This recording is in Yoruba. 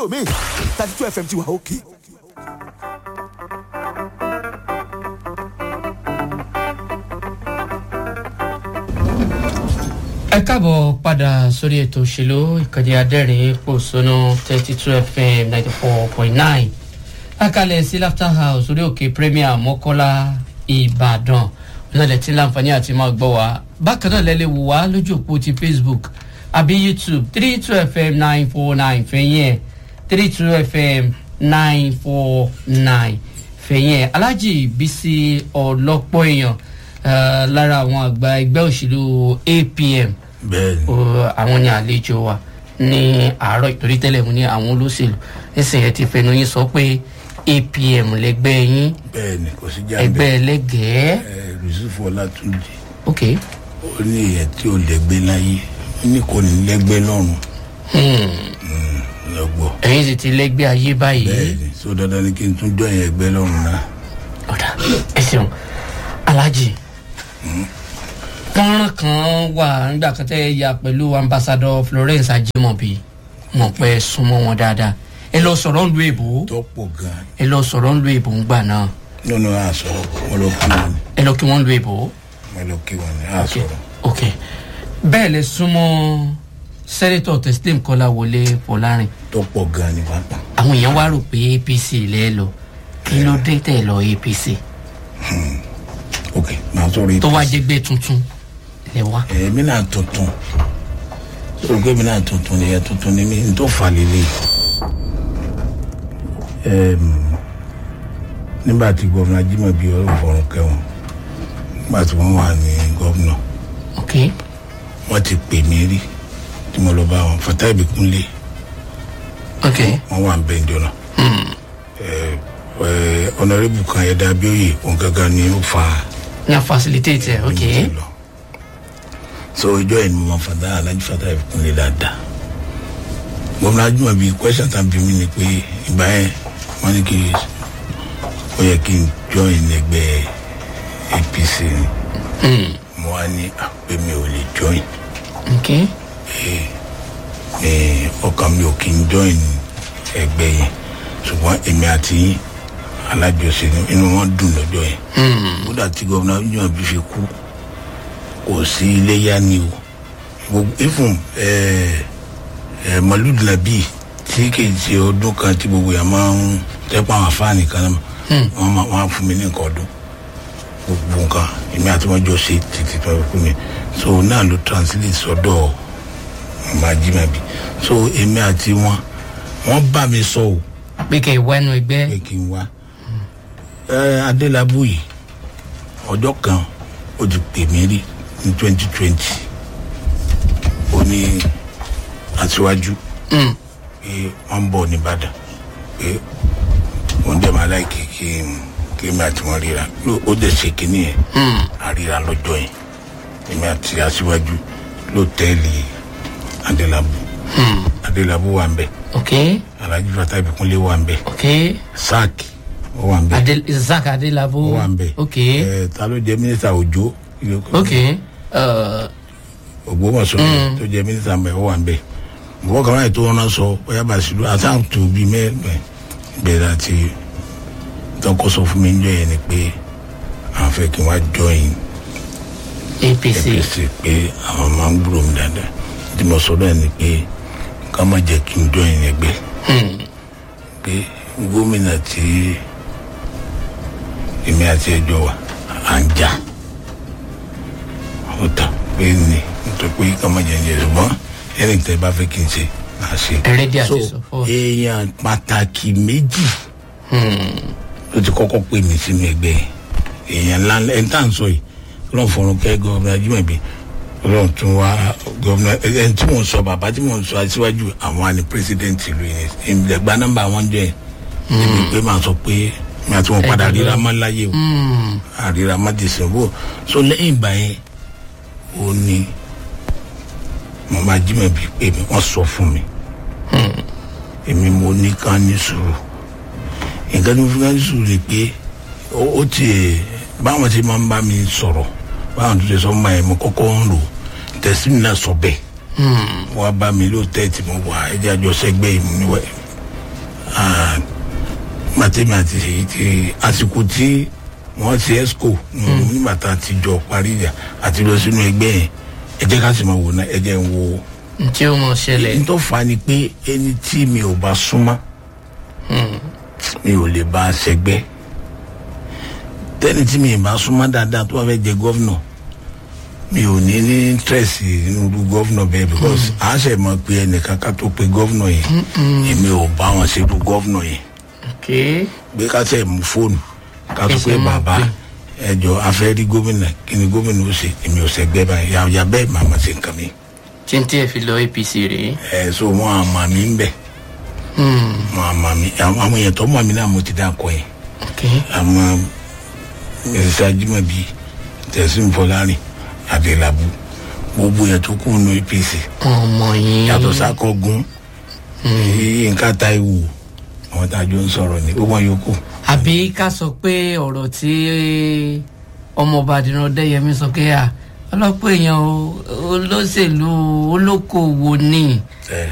mi thirty two fm ti wà òkè. ẹ káàbọ̀ padà sórí ètò òṣèlú ìkànnì adẹ́rìn pòṣónú thirty two fm ninety four point nine lákàlẹ̀ sí laughter house orí òkè premier mọ́kọ́lá ìbàdàn ọ̀nàlẹ̀ tí láǹfààní àti máa gbọ́ wa bákan náà lẹ́lẹ́ wò wá lójú òpó ti facebook àbí youtube three two fm nine four nine fẹ̀yìn ẹ̀ three two fm nine four nine fẹ̀yìn ẹ̀ alájì bísí ọlọ́pọ̀ èèyàn eh, lára àwọn àgbà ẹgbẹ́ òṣèlú apm bẹ́ẹ̀ni o, àwọn ní àlejò wa ní àárọ̀ ìtorí tẹ́lẹ̀ mu ní àwọn olóṣèlú nísìnyẹn ti fẹnu yín sọ pé apm lẹgbẹ́ yín bẹ́ẹ̀ni kò sí jáde ẹgbẹ́ ẹlẹ́gẹ̀ẹ́ ẹ yusufu ọlátúnjì ok ó ní èyàn tí ó lẹ́gbẹ́ láyé ó ní kò ní lẹ́gbẹ́ lọ́rùn lọ́gbọ́ ẹ̀yin sì ti lẹ́gbẹ́ ayé báyìí bẹ́ẹ̀ni so dandan ni kí n tún jọ yẹn ẹgbẹ́ lọ́rùn náà ọ̀dà ẹ ṣeun alájì fọ́nrán kan wà nígbà kan tẹ́ ẹ ya pẹ̀lú ambassadọ florence ajimobi mọ̀ pé ẹ súnmọ́ wọn dáadáa ẹ lọ sọ̀rọ̀ ń lu èbó tó pọ̀ gan-an ẹ lọ sọ̀rọ̀ ń lu èbó ń gbà náà nínú àsọ̀rọ̀ wọn ló kí wọn ni ẹ lọ kí wọ́n lu èbó. wọn ló kí wọn ni ok àsọ̀rọ̀ ok bẹ́ẹ̀ lẹ súnmọ́ sẹ́nẹ́tọ̀ teslim kọ́lá wọlé fọlárin tó pọ̀ gan-an ni pàápàá àwọn èèyàn wá rò pé apc lẹ́ lọ kí ló dé tẹ̀ lọ apc ok màá sọ̀rọ̀ tó wá APC. jẹ́gbẹ́ tuntun lẹ wá. èmi náà tuntun sọ̀rọ̀ pé mi náà tuntun ni ẹ tuntun ni mi n tó fà lélẹ̀ nígbà tí gómìnà Ajímọ̀bí ọ̀rọ̀ fọ̀rùn kẹwọn nígbà tí wọ́n wà ní gómìnà ok wọ́n ti pè mí rí tí mo lọ bá wọn Fatai Ìbíkúnlé ok wọ́n wà ń bẹ̀ ǹjọ́ náà ọ̀nàrẹ́bù kan ẹ̀dá abíóyè òun gángan ni ó fa ní a facilitate ẹ ok oúnjẹ lọ so ìjọ yẹn ni mo máa fàdá alájú fàdá ìkúnlẹ̀ dáadáa gómìnà Ajímọ̀bí question tán bí mi ni pé ìgbà yẹn wọ́n ní kí ó yẹ kí n join ẹgbẹ́ APC ni mo wá ní àpé mi ò lè join ok ní ọkàn mi ò kí n join ẹgbẹ́ yẹn ṣùgbọ́n èmi àti yín alájọṣe ni inú wọn dùn lọ́jọ́ yẹn kódà tí gómìnà Ajímọ̀bí fi kú kò sí iléyà ni o gbogbo ifun mọlúù nàbí tí kì í ṣe ọdún kan tí gbogbo yà máa ń tẹ́pọ̀ àwọn afáàní kan náà wọ́n máa wọ́n á fún mi ní nǹkan ọdún gbogbo nǹkan èmi àti wọn jọ ṣe títí tó fún mi so náà ló translate sọ́dọ̀ ọmọ Ajímọ̀bí so èmi àti wọn wọ́n bá mi sọ o pé kẹ́ ẹ wá inú ẹgbẹ́ pé kí n wá ẹ adélábù yìí ọjọ́ kan ó ti pè mí rí ní twenty twenty ó ní aṣíwájú Mm. pé wọ́n ń bọ̀ nìbàdàn pé wọ́n dẹ̀ máa láì kí kí n kí èmi àti wọn ríra Ló- ó dẹ̀ ṣe kínní yẹn àríra lọ́jọ́ yẹn èmi àti aṣíwájú lọ́tẹ́ẹ̀lì adélábù adélábù wà ń bẹ̀ ok alhaji Fatai Ìbíkúnlé wà ń bẹ̀ ok sáàkì ó wà ń bẹ̀ Adel isaac adelabo ó wà ń bẹ̀ ok ẹ ta ló jẹ mínísítà òjò ok uh, ògbómọ̀ṣọ́ tó jẹ mínísítà mbẹ ó wà ń bẹ̀ bọ́ kàwáyé tó wọn sọ bóyá bàṣírù àtàǹtò bíi mẹ́ẹ̀mẹ́ bẹ̀rẹ̀ àti tọkọ sọ fún mi ń jọ yẹn ni pé àwọn fẹ́ kí n wá join apc APC pé àwọn máa ń gbúrò mi dáadáa tí mo sọ bẹ́ẹ̀ ni pé ká má jẹ́ kí n join ẹgbẹ́ Hmm. pé gómìnà tí èmi àti ẹjọ́ wa à ń jà ó tà pé ní nítorí pé ká má jẹ́ ń jẹ ṣùgbọ́n ẹni tẹ́ bá fẹ́ kí n ṣe máa ṣe. Ẹrẹ́dí àti So, sọ̀fọ̀. èèyàn pàtàkì méjì ló ti kọ́kọ́ pè mí sínú ẹgbẹ́ èèyàn ńlá ẹni tá à ń sọ yìí ọlọ́run fọ̀rọ̀ kẹ́ gọ́ọ̀mù Ajímọ̀bí ọlọ́run tún wá gọ́ọ̀mù ẹni tí mò ń sọ bàbá tí mò ń sọ aṣíwájú àwọn àni pírẹsidẹ́ǹtì ìlú yẹn ìgbà nọ́mbà wọn jẹ́ níbi pé màá sọ pé mi àti wọn padà ríra má láyé o àríra má ti sìn wò so lẹ́yìn ìgbà yẹn ó ní màmá Ajímọ̀bí pé mi wọ́n sọ fún mi èmi mo ní ká ní sùúrù nǹkan tó fi ká ní sùúrù ni pé ó ó tiẹ̀ báwọn ti máa ń bá mi sọ̀rọ̀ báwọn tó ti sọ máa yẹn mo kọ́kọ́ ń lò tẹ̀sí mi náà sọ bẹ́ẹ̀ wọ́n á bá mi ló tẹ́ tí mo wà ẹ̀jẹ̀ àjọṣẹ́gbẹ́ ìmúniwẹ̀ tèmi àti èyí ti àsìkò tí wọ́n ti esco nígbà tá a ti jọ parí ìjà àti lọ sínú ẹgbẹ́ yẹn ẹ jẹ́ ká sì máa wò ná ẹ jẹ́ ń wo tí ó mọ̀ ṣẹlẹ̀ n tó fa ni pé ẹni tí mi ò bá súnmọ́ mi ò lè bá a ṣẹgbẹ́ tẹ́ni tí mi ì bá súnmọ́ dáadáa tó bá fẹ́ jẹ gọ́vnọ̀ mi ò ní ní interest nínú irú gọ́vnọ̀ bẹ́ẹ̀ because a ṣe mọ̀ pé ẹnìkan ká tó pe gọ́vnọ̀ yẹn èmi ò bá wọn ṣe irú gọ́vnọ̀ yẹn ok gbé ká tẹ̀ mú fóònù ká tó Ẹsẹ̀ pé máa bàbá pè. ẹjọ afẹ́ rí gómìnà kí ni gómìnà ó ṣe èmi ò ṣẹgbẹ́ báyìí yà yà bẹ́ẹ̀ màmá ṣe nǹkan mi tí n tí ẹ fi lọ apc rèé ẹ̀ so wọn àmà mi ń bẹ̀ Hmm, wọn àmà mi àwọn àwọn èèyàn tó mọ̀ mí náà mo ti dá kọ yẹn ok àwọn mrs ajimabi tẹ̀sí fọlárin adelabu gbogbo yẹn tó kù nù apc ọmọ yín yàtọ̀ sákọ̀gùn nǹkan táìwò àwọn tá a jọ ń sọ̀rọ̀ ní gbogbo wọn yòókù àbí ká sọ pé ọ̀rọ̀ tí ọmọọba àdìrán ọdẹyẹmí sọ pé à ọlọ́pọ̀ èèyàn o- olóṣèlú olókoòwò ni ẹ̀